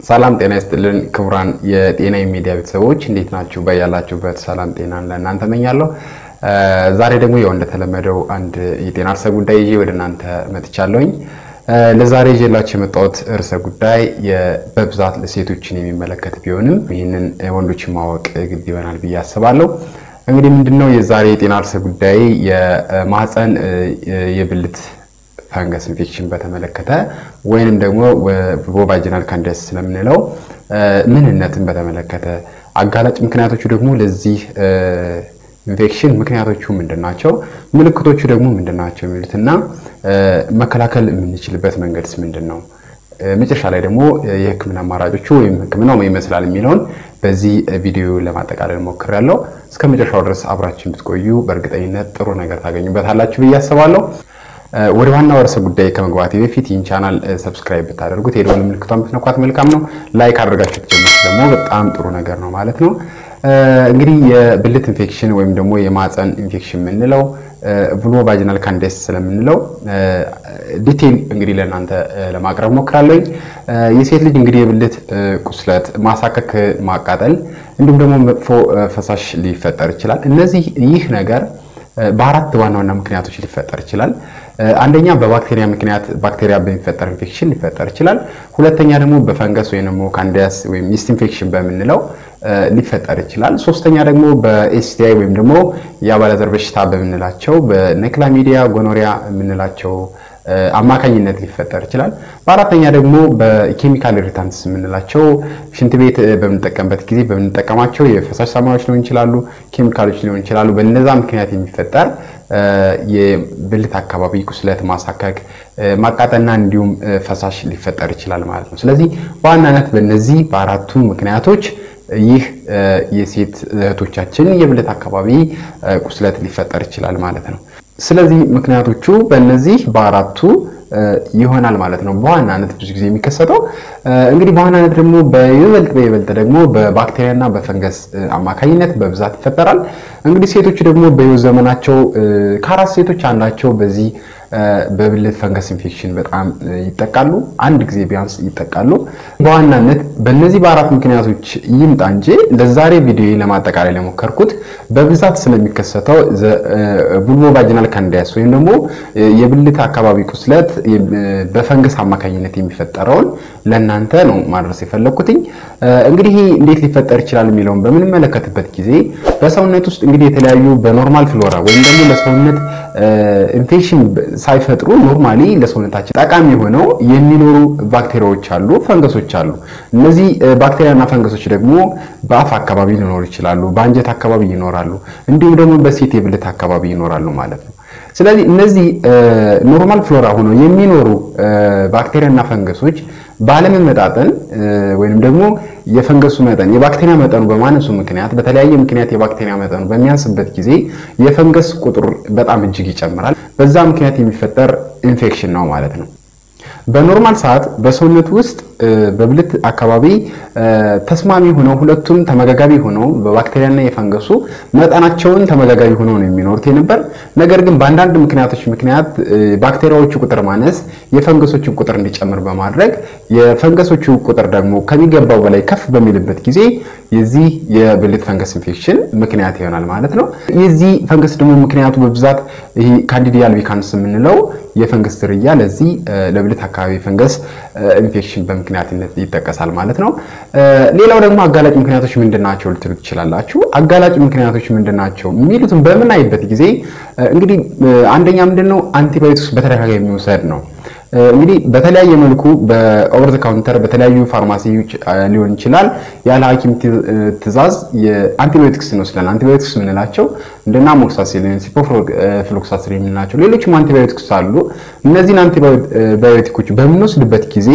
ሰላም ጤና ይስጥልን ክቡራን የጤና ሚዲያ ቤተሰቦች እንዴት ናችሁ? በያላችሁበት ሰላም ጤናን ለእናንተ መኛለሁ። ዛሬ ደግሞ ያው እንደተለመደው አንድ የጤና ርዕሰ ጉዳይ ይዤ ወደ እናንተ መጥቻለሁኝ። ለዛሬ ይዤላችሁ የመጣሁት ርዕሰ ጉዳይ በብዛት ሴቶችን የሚመለከት ቢሆንም ይህንን ወንዶችን ማወቅ ግድ ይሆናል ብዬ አስባለሁ። እንግዲህ ምንድነው የዛሬ የጤና ርዕሰ ጉዳይ የማህፀን የብልት ፈንገስ ኢንፌክሽን በተመለከተ ወይንም ደግሞ ቮቫጂናል ካንዲዳይተስ ስለምንለው ምንነትን በተመለከተ አጋላጭ ምክንያቶቹ ደግሞ ለዚህ ኢንፌክሽን ምክንያቶቹ ምንድን ናቸው፣ ምልክቶቹ ደግሞ ምንድን ናቸው የሚሉትና መከላከል የምንችልበት መንገድስ ምንድን ነው፣ መጨረሻ ላይ ደግሞ የሕክምና አማራጮቹ ወይም ሕክምናው ምን ይመስላል የሚለውን በዚህ ቪዲዮ ለማጠቃለል ሞክሬያለሁ። እስከ መጨረሻው ድረስ አብራችን ብትቆዩ በእርግጠኝነት ጥሩ ነገር ታገኙበታላችሁ ብዬ አስባለሁ። ወደ ዋናው ርዕሰ ጉዳይ ከመግባቴ በፊት ይህን ቻናል ሰብስክራይብ ብታደርጉት የደወል ምልክቷን ብትነኳት መልካም ነው። ላይክ አድርጋችሁ ትጀምሩት ደግሞ በጣም ጥሩ ነገር ነው ማለት ነው። እንግዲህ የብልት ኢንፌክሽን ወይም ደግሞ የማህፀን ኢንፌክሽን የምንለው ቫጂናል ካንዲዳይተስ ስለምንለው ዲቴል እንግዲህ ለእናንተ ለማቅረብ ሞክራለኝ። የሴት ልጅ እንግዲህ የብልት ቁስለት፣ ማሳከክ፣ ማቃጠል እንዲሁም ደግሞ መጥፎ ፈሳሽ ሊፈጠር ይችላል። እነዚህ ይህ ነገር በአራት ዋና ዋና ምክንያቶች ሊፈጠር ይችላል። አንደኛ በባክቴሪያ ምክንያት ባክቴሪያ በሚፈጠር ኢንፌክሽን ሊፈጠር ይችላል። ሁለተኛ ደግሞ በፈንገስ ወይም ደግሞ ካንዲዳስ ወይም ኢስት ኢንፌክሽን በምንለው ሊፈጠር ይችላል። ሶስተኛ ደግሞ በኤስቲአይ ወይም ደግሞ የአባለዘር በሽታ በምንላቸው በኔክላሚዲያ ጎኖሪያ የምንላቸው አማካኝነት ሊፈጠር ይችላል። በአራተኛ ደግሞ በኬሚካል ኢሪታንትስ የምንላቸው ሽንት ቤት በምንጠቀምበት ጊዜ በምንጠቀማቸው የፈሳሽ ሳሙናዎች ሊሆን ይችላሉ፣ ኬሚካሎች ሊሆን ይችላሉ። በነዛ ምክንያት የሚፈጠር የብልት አካባቢ ቁስለት፣ ማሳከክ፣ ማቃጠልና እንዲሁም ፈሳሽ ሊፈጠር ይችላል ማለት ነው። ስለዚህ በዋናነት በእነዚህ በአራቱ ምክንያቶች ይህ የሴት እህቶቻችን የብልት አካባቢ ቁስለት ሊፈጠር ይችላል ማለት ነው። ስለዚህ ምክንያቶቹ በእነዚህ በአራቱ ይሆናል ማለት ነው። በዋናነት ብዙ ጊዜ የሚከሰተው እንግዲህ በዋናነት ደግሞ በይበልጥ በይበልጥ ደግሞ በባክቴሪያና በፈንገስ አማካኝነት በብዛት ይፈጠራል። እንግዲህ ሴቶቹ ደግሞ በህይወት ዘመናቸው ከአራት ሴቶች አንዳቸው በዚህ በብልት ፈንገስ ኢንፌክሽን በጣም ይጠቃሉ። አንድ ጊዜ ቢያንስ ይጠቃሉ። በዋናነት በእነዚህ በአራት ምክንያቶች ይምጣ እንጂ ለዛሬ ቪዲዮ ለማጠቃላይ ለሞከርኩት በብዛት ስለሚከሰተው ቫጂናል ካንዲዳይተስ ወይም ደግሞ የብልት አካባቢ ቁስለት በፈንገስ አማካኝነት የሚፈጠረውን ለእናንተ ነው ማድረስ የፈለግኩትኝ። እንግዲህ እንዴት ሊፈጠር ይችላል የሚለውን በምንመለከትበት ጊዜ በሰውነት ውስጥ እንግዲህ የተለያዩ በኖርማል ፍሎራ ወይም ደግሞ ለሰውነት ኢንፌክሽን ሳይፈጥሩ ኖርማሊ ለሰውነታችን ጠቃሚ ሆነው የሚኖሩ ባክቴሪያዎች አሉ፣ ፈንገሶች አሉ። እነዚህ ባክቴሪያና ፈንገሶች ደግሞ በአፍ አካባቢ ሊኖሩ ይችላሉ፣ በአንጀት አካባቢ ይኖራሉ፣ እንዲሁም ደግሞ በሴት የብልት አካባቢ ይኖራሉ ማለት ነው። ስለዚህ እነዚህ ኖርማል ፍሎራ ሆነው የሚኖሩ ባክቴሪያና ፈንገሶች ባለመመጣጠን ወይም ደግሞ የፈንገሱ መጠን የባክቴሪያ መጠኑ በማነሱ ምክንያት በተለያየ ምክንያት የባክቴሪያ መጠኑ በሚያንስበት ጊዜ የፈንገስ ቁጥር በጣም እጅግ ይጨምራል። በዛ ምክንያት የሚፈጠር ኢንፌክሽን ነው ማለት ነው። በኖርማል ሰዓት በሰውነት ውስጥ በብልት አካባቢ ተስማሚ ሆነው ሁለቱም ተመጋጋቢ ሆነው በባክቴሪያና የፈንገሱ መጠናቸውን ተመጋጋቢ ሆነው ነው የሚኖሩት የነበር። ነገር ግን በአንዳንድ ምክንያቶች ምክንያት ባክቴሪያዎቹ ቁጥር ማነስ የፈንገሶችን ቁጥር እንዲጨምር በማድረግ የፈንገሶቹ ቁጥር ደግሞ ከሚገባው በላይ ከፍ በሚልበት ጊዜ የዚህ የብልት ፈንገስ ኢንፌክሽን ምክንያት ይሆናል ማለት ነው። የዚህ ፈንገስ ደግሞ ምክንያቱ በብዛት ይሄ ካንዲዲያ አልቢካንስ የምንለው የፈንገስ ዝርያ ለዚህ ለብልት አካባቢ ፈንገስ ኢንፌክሽን በምክንያትነት ይጠቀሳል ማለት ነው። ሌላው ደግሞ አጋላጭ ምክንያቶች ምንድን ናቸው ልትሉ ትችላላችሁ። አጋላጭ ምክንያቶች ምንድን ናቸው የሚሉትን በምናይበት ጊዜ እንግዲህ አንደኛ ምንድን ነው አንቲባዮቲክስ በተደጋጋሚ የሚወሰድ ነው። እንግዲህ በተለያየ መልኩ በኦቨር ዘ ካውንተር በተለያዩ ፋርማሲዎች ሊሆን ይችላል። ያለ ሐኪም ትዕዛዝ የአንቲባዮቲክስ እንወስዳለን። አንቲባዮቲክስ የምንላቸው እንደና አሞክሳሲሊን፣ ሲፕሮፍሎክሳሲሊን የምንላቸው ሌሎችም አንቲባዮቲክስ አሉ። እነዚህን አንቲባዮቲኮች በምንወስድበት ጊዜ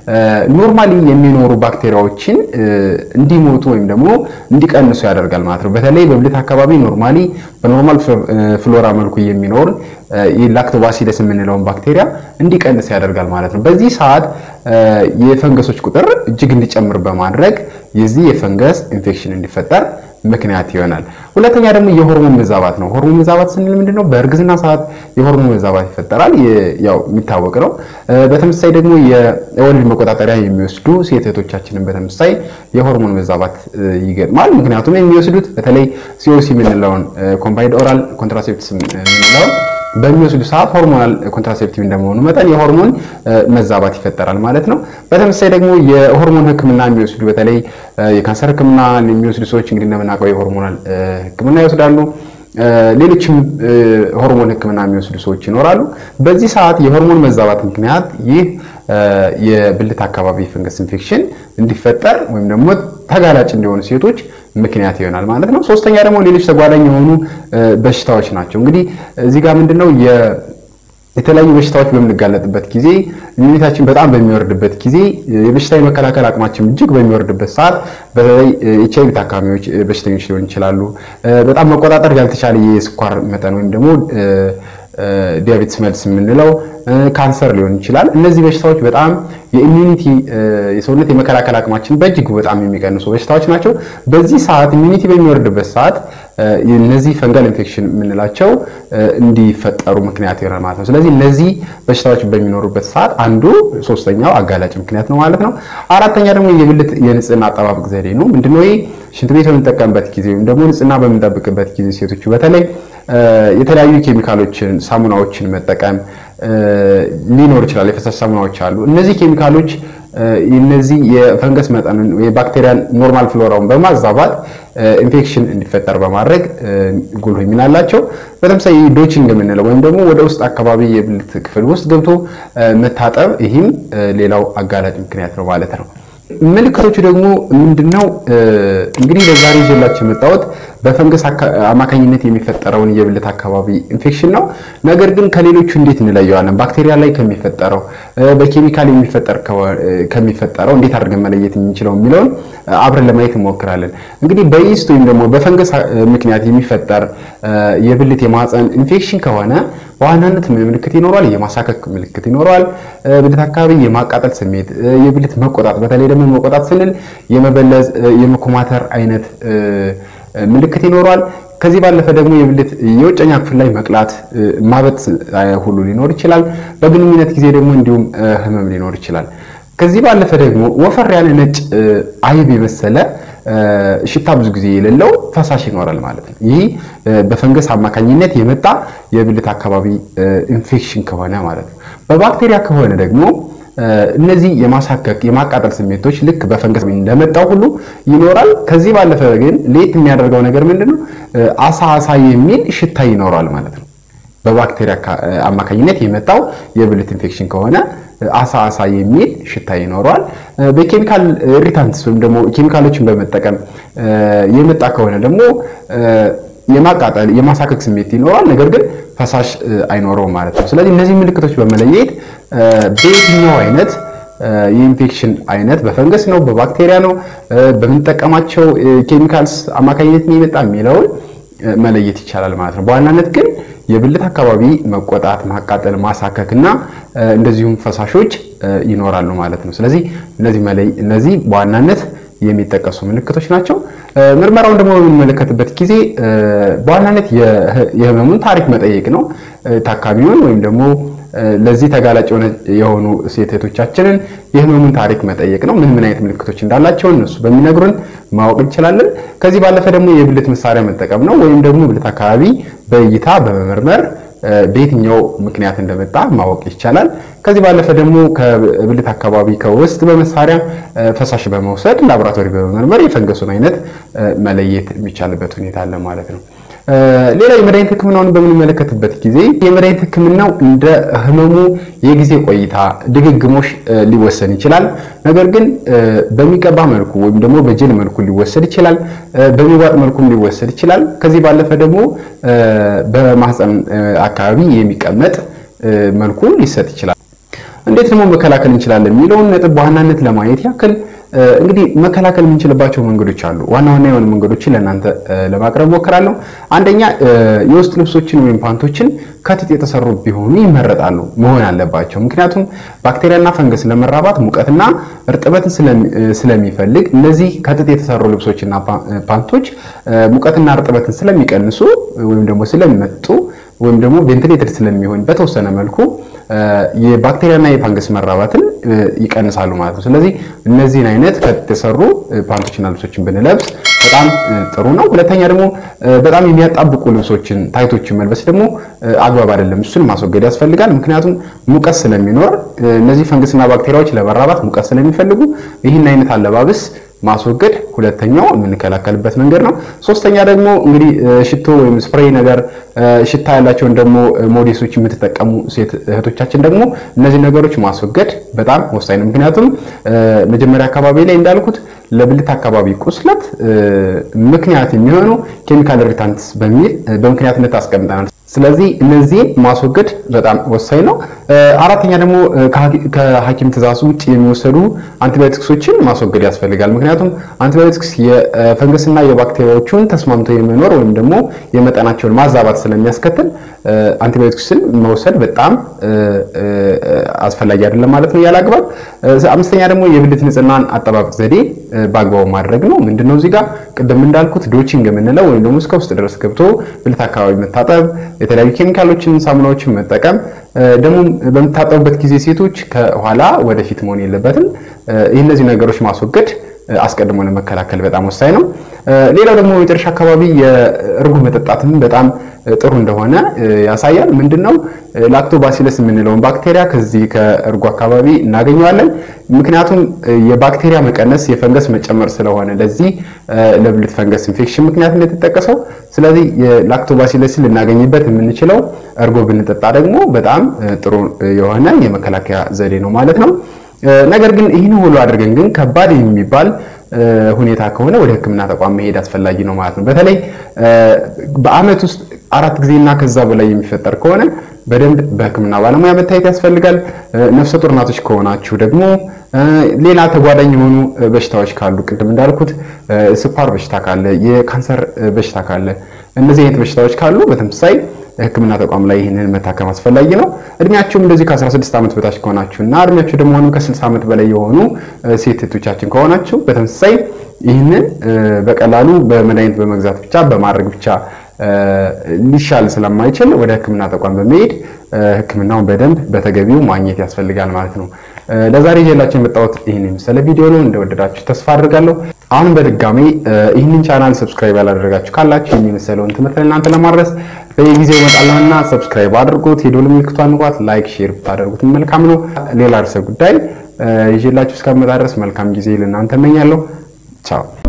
ኖርማሊ የሚኖሩ ባክቴሪያዎችን እንዲሞቱ ወይም ደግሞ እንዲቀንሱ ያደርጋል ማለት ነው። በተለይ በብልት አካባቢ ኖርማሊ በኖርማል ፍሎራ መልኩ የሚኖር ላክቶባሲለስ የምንለውን ባክቴሪያ እንዲቀንስ ያደርጋል ማለት ነው። በዚህ ሰዓት የፈንገሶች ቁጥር እጅግ እንዲጨምር በማድረግ የዚህ የፈንገስ ኢንፌክሽን እንዲፈጠር ምክንያት ይሆናል። ሁለተኛ ደግሞ የሆርሞን መዛባት ነው። ሆርሞን መዛባት ስንል ምንድን ነው? በእርግዝና ሰዓት የሆርሞን መዛባት ይፈጠራል። ያው የሚታወቅ ነው። በተመሳሳይ ደግሞ የወሊድ መቆጣጠሪያ የሚወስዱ ሴት እህቶቻችንን በተመሳሳይ የሆርሞን መዛባት ይገጥማል። ምክንያቱም የሚወስዱት በተለይ ሲኦሲ የምንለውን ኮምባይንድ ኦራል ኮንትራሴፕቲቭስ የምንለውን በሚወስዱ ሰዓት ሆርሞናል ኮንትራሴፕቲቭ እንደመሆኑ መጠን የሆርሞን መዛባት ይፈጠራል ማለት ነው። በተመሳሳይ ደግሞ የሆርሞን ሕክምና የሚወስዱ በተለይ የካንሰር ሕክምና የሚወስዱ ሰዎች እንግዲህ እንደምናውቀው የሆርሞናል ሕክምና ይወስዳሉ። ሌሎችም ሆርሞን ሕክምና የሚወስዱ ሰዎች ይኖራሉ። በዚህ ሰዓት የሆርሞን መዛባት ምክንያት ይህ የብልት አካባቢ ፈንገስ ኢንፌክሽን እንዲፈጠር ወይም ደግሞ ተጋላጭ እንዲሆኑ ሴቶች ምክንያት ይሆናል ማለት ነው። ሶስተኛ ደግሞ ሌሎች ተጓዳኝ የሆኑ በሽታዎች ናቸው። እንግዲህ እዚህ ጋር ምንድነው የተለያዩ በሽታዎች በምንጋለጥበት ጊዜ ኢሚኒታችን በጣም በሚወርድበት ጊዜ የበሽታ የመከላከል አቅማችን እጅግ በሚወርድበት ሰዓት በተለይ ኤች አይቪ ታካሚዎች በሽተኞች ሊሆን ይችላሉ። በጣም መቆጣጠር ያልተቻለ የስኳር መጠን ወይም ደግሞ ዲያቤትስ መልስ የምንለው ካንሰር ሊሆን ይችላል። እነዚህ በሽታዎች በጣም የኢሚኒቲ የሰውነት የመከላከል አቅማችን በእጅጉ በጣም የሚቀንሱ በሽታዎች ናቸው። በዚህ ሰዓት ኢሚኒቲ በሚወርድበት ሰዓት እነዚህ ፈንጋል ኢንፌክሽን የምንላቸው እንዲፈጠሩ ምክንያት ይሆናል ማለት ነው። ስለዚህ እነዚህ በሽታዎች በሚኖሩበት ሰዓት አንዱ ሶስተኛው አጋላጭ ምክንያት ነው ማለት ነው። አራተኛ ደግሞ የብልት የንጽህና አጠባበቅ ዘዴ ነው። ምንድነው ይህ? ሽንት ቤት በምንጠቀምበት ጊዜ ወይም ደግሞ ንጽህና በምንጠብቅበት ጊዜ ሴቶቹ በተለይ የተለያዩ ኬሚካሎችን፣ ሳሙናዎችን መጠቀም ሊኖር ይችላል። የፈሳሽ ሳሙናዎች አሉ። እነዚህ ኬሚካሎች እነዚህ የፈንገስ መጠንን የባክቴሪያን ኖርማል ፍሎራውን በማዛባት ኢንፌክሽን እንዲፈጠር በማድረግ ጉልህ ሚና አላቸው። በተመሳይ ዶችንግ የምንለው ወይም ደግሞ ወደ ውስጥ አካባቢ የብልት ክፍል ውስጥ ገብቶ መታጠብ፣ ይህም ሌላው አጋላጭ ምክንያት ነው ማለት ነው። ምልክቶቹ ደግሞ ምንድነው? እንግዲህ ለዛሬ ይዤላችሁ የመጣሁት በፈንገስ አማካኝነት የሚፈጠረውን የብልት አካባቢ ኢንፌክሽን ነው። ነገር ግን ከሌሎቹ እንዴት እንለየዋለን? ባክቴሪያ ላይ ከሚፈጠረው በኬሚካል የሚፈጠር ከሚፈጠረው እንዴት አድርገን መለየት የምንችለው የሚለውን አብረን ለማየት እንሞክራለን። እንግዲህ በኢስት ወይም ደግሞ በፈንገስ ምክንያት የሚፈጠር የብልት የማህፀን ኢንፌክሽን ከሆነ በዋናነት ምን ምልክት ይኖረዋል? የማሳከክ ምልክት ይኖረዋል። ብልት አካባቢ የማቃጠል ስሜት፣ የብልት መቆጣት፣ በተለይ ደግሞ መቆጣት ስንል የመበለዝ የመኮማተር አይነት ምልክት ይኖረዋል። ከዚህ ባለፈ ደግሞ የብልት የውጨኛ ክፍል ላይ መቅላት፣ ማበት ሁሉ ሊኖር ይችላል። በግንኙነት ጊዜ ደግሞ እንዲሁም ህመም ሊኖር ይችላል። ከዚህ ባለፈ ደግሞ ወፈር ያለ ነጭ አይብ የመሰለ ሽታ ብዙ ጊዜ የሌለው ፈሳሽ ይኖራል ማለት ነው። ይህ በፈንገስ አማካኝነት የመጣ የብልት አካባቢ ኢንፌክሽን ከሆነ ማለት ነው። በባክቴሪያ ከሆነ ደግሞ እነዚህ የማሳከክ የማቃጠል ስሜቶች ልክ በፈንገስ እንደመጣው ሁሉ ይኖራል። ከዚህ ባለፈ ግን ለየት የሚያደርገው ነገር ምንድነው? አሳ አሳ የሚል ሽታ ይኖራል ማለት ነው። በባክቴሪያ አማካኝነት የመጣው የብልት ኢንፌክሽን ከሆነ አሳ አሳ የሚል ሽታ ይኖረዋል። በኬሚካል ኢሪታንትስ ወይም ደግሞ ኬሚካሎችን በመጠቀም የመጣ ከሆነ ደግሞ የማቃጠል የማሳከክ ስሜት ይኖራል። ነገር ግን ፈሳሽ አይኖረውም ማለት ነው። ስለዚህ እነዚህ ምልክቶች በመለየት በየትኛው አይነት የኢንፌክሽን አይነት በፈንገስ ነው፣ በባክቴሪያ ነው፣ በምንጠቀማቸው ኬሚካልስ አማካኝነት ነው የመጣ የሚለውን መለየት ይቻላል ማለት ነው። በዋናነት ግን የብልት አካባቢ መቆጣት፣ ማቃጠል፣ ማሳከክ እና እንደዚሁም ፈሳሾች ይኖራሉ ማለት ነው። ስለዚህ እነዚህ እነዚህ በዋናነት የሚጠቀሱ ምልክቶች ናቸው። ምርመራውን ደግሞ በምንመለከትበት ጊዜ በዋናነት የህመሙን ታሪክ መጠየቅ ነው። ታካሚውን ወይም ደግሞ ለዚህ ተጋላጭ የሆኑ ሴት እህቶቻችንን የህመሙን ታሪክ መጠየቅ ነው። ምን ምን አይነት ምልክቶች እንዳላቸው እነሱ በሚነግሩን ማወቅ እንችላለን። ከዚህ ባለፈ ደግሞ የብልት መሳሪያ መጠቀም ነው። ወይም ደግሞ ብልት አካባቢ በእይታ በመመርመር በየትኛው ምክንያት እንደመጣ ማወቅ ይቻላል። ከዚህ ባለፈ ደግሞ ከብልት አካባቢ ከውስጥ በመሳሪያ ፈሳሽ በመውሰድ ላቦራቶሪ በመመርመር የፈንገሱን አይነት መለየት የሚቻልበት ሁኔታ አለ ማለት ነው። ሌላ የመድኃኒት ሕክምናውን በምንመለከትበት ጊዜ የመድኃኒት ሕክምናው እንደ ህመሙ የጊዜ ቆይታ ድግግሞሽ ሊወሰን ይችላል። ነገር ግን በሚቀባ መልኩ ወይም ደግሞ በጀል መልኩ ሊወሰድ ይችላል። በሚዋጥ መልኩም ሊወሰድ ይችላል። ከዚህ ባለፈ ደግሞ በማህፀን አካባቢ የሚቀመጥ መልኩ ሊሰጥ ይችላል። እንዴት ደግሞ መከላከል እንችላለን የሚለውን ነጥብ በዋናነት ለማየት ያክል እንግዲህ መከላከል የምንችልባቸው መንገዶች አሉ። ዋና ዋና የሆኑ መንገዶችን ለእናንተ ለማቅረብ ሞክራለሁ። አንደኛ የውስጥ ልብሶችን ወይም ፓንቶችን ከጥጥ የተሰሩ ቢሆኑ ይመረጣሉ መሆን አለባቸው። ምክንያቱም ባክቴሪያና ፈንገስ ለመራባት ሙቀትና እርጥበትን ስለሚፈልግ እነዚህ ከጥጥ የተሰሩ ልብሶችና ፓንቶች ሙቀትና እርጥበትን ስለሚቀንሱ ወይም ደግሞ ስለሚመጡ ወይም ደግሞ ቬንቲሌተር ስለሚሆን በተወሰነ መልኩ የባክቴሪያና የፋንገስ መራባትን ይቀንሳሉ ማለት ነው። ስለዚህ እነዚህን አይነት ከተሰሩ ፓንቶችና ልብሶችን ብንለብስ በጣም ጥሩ ነው። ሁለተኛ ደግሞ በጣም የሚያጣብቁ ልብሶችን ታይቶችን መልበስ ደግሞ አግባብ አይደለም። እሱን ማስወገድ ያስፈልጋል። ምክንያቱም ሙቀት ስለሚኖር እነዚህ ፈንገስና ባክቴሪያዎች ለመራባት ሙቀት ስለሚፈልጉ ይህን አይነት አለባበስ ማስወገድ ሁለተኛው የምንከላከልበት መንገድ ነው። ሶስተኛ ደግሞ እንግዲህ ሽቶ ወይም ስፕሬይ ነገር ሽታ ያላቸውን ደግሞ ሞዴሶች የምትጠቀሙ ሴት እህቶቻችን ደግሞ እነዚህ ነገሮች ማስወገድ በጣም ወሳኝ ነው። ምክንያቱም መጀመሪያ አካባቢ ላይ እንዳልኩት ለብልት አካባቢ ቁስለት ምክንያት የሚሆኑ ኬሚካል ሪታንትስ በሚል በምክንያትነት አስቀምጠናል። ስለዚህ እነዚህን ማስወገድ በጣም ወሳኝ ነው። አራተኛ ደግሞ ከሐኪም ትእዛዝ ውጭ የሚወሰዱ አንቲባዮቲክሶችን ማስወገድ ያስፈልጋል። ምክንያቱም አንቲባዮቲክስ የፈንገስና የባክቴሪያዎቹን ተስማምቶ የመኖር ወይም ደግሞ የመጠናቸውን ማዛባት ስለሚያስከትል አንቲባዮቲክስን መውሰድ በጣም አስፈላጊ አይደለም ማለት ነው ያለ አግባብ። አምስተኛ ደግሞ የብልት ንጽህናን አጠባበቅ ዘዴ በአግባቡ ማድረግ ነው። ምንድነው እዚህ ጋር ቅድም እንዳልኩት ዶቺንግ የምንለው ወይም ደግሞ እስከ ውስጥ ድረስ ገብቶ ብልት አካባቢ መታጠብ፣ የተለያዩ ኬሚካሎችን፣ ሳሙናዎችን መጠቀም ደግሞ በምታጠቡበት ጊዜ ሴቶች ከኋላ ወደፊት መሆን የለበትም። ይህ እነዚህ ነገሮች ማስወገድ አስቀድሞ ለመከላከል በጣም ወሳኝ ነው። ሌላው ደግሞ የመጨረሻ አካባቢ የእርጎ መጠጣትም በጣም ጥሩ እንደሆነ ያሳያል። ምንድነው ላክቶባሲለስ የምንለውን ባክቴሪያ ከዚህ ከእርጎ አካባቢ እናገኘዋለን። ምክንያቱም የባክቴሪያ መቀነስ የፈንገስ መጨመር ስለሆነ ለዚህ ለብልት ፈንገስ ኢንፌክሽን ምክንያት እንደተጠቀሰው፣ ስለዚህ የላክቶባሲለስን ልናገኝበት የምንችለው እርጎ ብንጠጣ ደግሞ በጣም ጥሩ የሆነ የመከላከያ ዘዴ ነው ማለት ነው። ነገር ግን ይህን ሁሉ አድርገን ግን ከባድ የሚባል ሁኔታ ከሆነ ወደ ሕክምና ተቋም መሄድ አስፈላጊ ነው ማለት ነው። በተለይ በዓመት ውስጥ አራት ጊዜና ከዛ በላይ የሚፈጠር ከሆነ በደንብ በሕክምና ባለሙያ መታየት ያስፈልጋል። ነፍሰ ጡር እናቶች ከሆናችሁ ደግሞ ሌላ ተጓዳኝ የሆኑ በሽታዎች ካሉ ቅድም እንዳልኩት ስኳር በሽታ ካለ፣ የካንሰር በሽታ ካለ እነዚህ አይነት በሽታዎች ካሉ በተመሳሳይ ህክምና ተቋም ላይ ይህንን መታከም አስፈላጊ ነው። እድሜያቸውም እንደዚህ ከ16 ዓመት በታች ከሆናችሁ እና እድሜያቸው ደግሞ አሁንም ከ60 ዓመት በላይ የሆኑ ሴት እህቶቻችን ከሆናችሁ በተመሳሳይ ይህንን በቀላሉ በመድኃኒት በመግዛት ብቻ በማድረግ ብቻ ሊሻል ስለማይችል ወደ ህክምና ተቋም በመሄድ ህክምናውን በደንብ በተገቢው ማግኘት ያስፈልጋል ማለት ነው። ለዛሬ ይዤላችሁ የመጣሁት ይህን የመሰለ ቪዲዮ ነው። እንደወደዳችሁ ተስፋ አድርጋለሁ። አሁን በድጋሚ ይህንን ቻናል ሰብስክራይብ ያላደረጋችሁ ካላችሁ የሚመሰለውን ትምህርት ለእናንተ ለማድረስ በየጊዜው እመጣለሁና ሰብስክራይብ አድርጉት፣ የደወል ምልክቷን ንኳት፣ ላይክ ሼር ብታደርጉት መልካም ነው። ሌላ ርዕሰ ጉዳይ ይዤላችሁ እስከምመጣ ድረስ መልካም ጊዜ ለእናንተ እመኛለሁ። ቻው